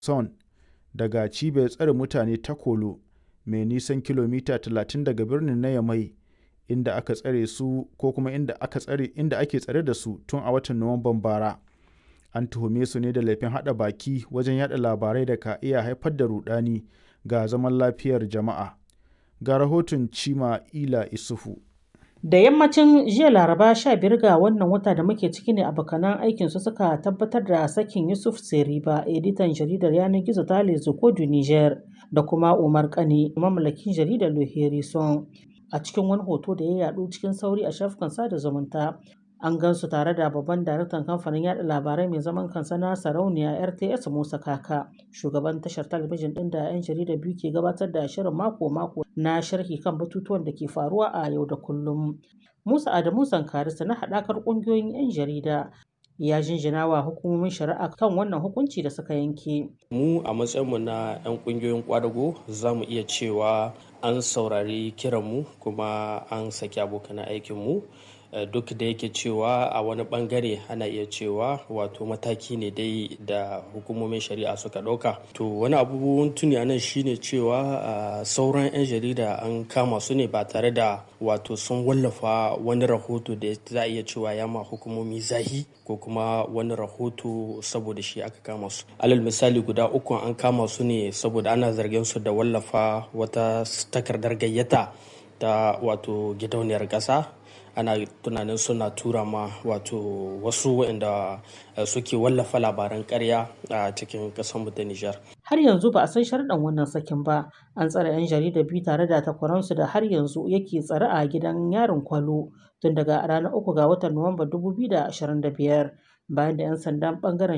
Son daga cibiyar tsare mutane ta Kolo mai nisan kilomita 30 daga birnin na Yamai inda aka tsare su ko kuma inda aka tsare inda ake tsare da su tun a watan Nuwamban bara. An tuhume su ne da laifin haɗa baki wajen yaɗa labarai da ka iya haifar da ruɗani ga zaman lafiyar jama'a. Ga rahoton Chima Ila Isufu. Da yammacin jiya Laraba 15 ga wannan wata da muke ciki ne abokanan aikinsu suka tabbatar da sakin Yusuf Seriba, editan jaridar yanar gizo ta Les Echos du Niger, da kuma Umar Kane, mamallakin jaridar Le Harrison. A cikin wani hoto da ya yaɗu cikin sauri a shafukan sada zumunta, an gansu tare da babban daraktan kamfanin yada labarai mai zaman kansa na sarauniya RTS Musa Kaka, shugaban tashar talabijin ɗin da 'yan jarida biyu ke gabatar da shirin mako-mako na sharhi kan batutuwan da ke faruwa a yau da kullum. Musa Adamu Sankarisa na haɗakar ƙungiyoyin 'yan jarida ya jinjina wa hukumomin shari'a kan wannan hukunci da suka yanke. Mu a matsayinmu na 'yan ƙungiyoyin ƙwadago za mu iya cewa an saurari kiranmu kuma an saki abokan aikinmu. duk da yake cewa a wani bangare ana iya cewa wato mataki ne dai da hukumomin shari'a suka ɗauka to wani abubuwan tuni anan shine cewa sauran 'yan jarida an kama su ne ba tare da wato sun wallafa wani rahoto da za a iya cewa ya ma hukumomi zahi ko kuma wani rahoto saboda shi aka kama su alal misali guda uku an kama su ne saboda ana zargin su da wallafa wata takardar gayyata ta wato gidauniyar ƙasa ana tunanin suna tura ma wato wasu waɗanda suke wallafa labaran karya a cikin ƙasar ta Nijar. Har yanzu ba a san sharɗan wannan sakin ba. An tsare 'yan jarida biyu tare da takwaransu da har yanzu yake tsare a gidan yarin kwalo tun daga ranar uku ga watan Nuwamba 2025 bayan da 'yan sandan bangaren